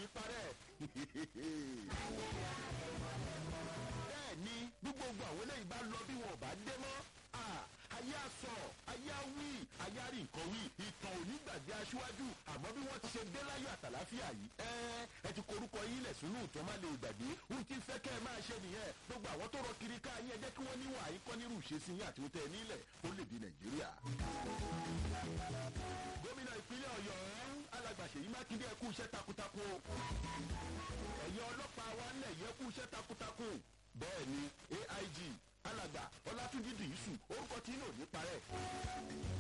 ní parẹ́ bẹ́ẹ̀ ni bí gbogbo àwọn eléyìí bá lọ bí wọn ò bá dé mọ́ ayé àsọ ayé àwí ayé àrí nǹkan wí ìtàn onígbàgbé aṣíwájú àmọ́ bí wọ́n ti ṣe dé láyọ̀ àtàláfíà yìí ẹ ẹ ti korúkọ yín lẹ̀ sínú ìtàn má lè gbàgbé ohun tí ń fẹ́ kẹ́ ẹ máa ṣe nìyẹn gbogbo àwọn tó rọ kiri ká yín ẹ jẹ́ kí wọ́n níwà yín kọ́ nírú ìṣesí yín àti ohun tẹ́ ẹ nílẹ̀ ó lè di nàìjíríà. gómìnà ìpínlẹ̀ ọ̀yọ́ alàgbàṣe yìí mákindé ẹ kú iṣẹ́ takuntakun o ẹ̀yẹ ọlọ́pàá wa ń lẹ̀ yẹ kú iṣẹ́ takuntakun bẹ́ẹ̀ ni aig alàgbà ọlátúnjì dìísù orúkọ tí inú ò ní parẹ́.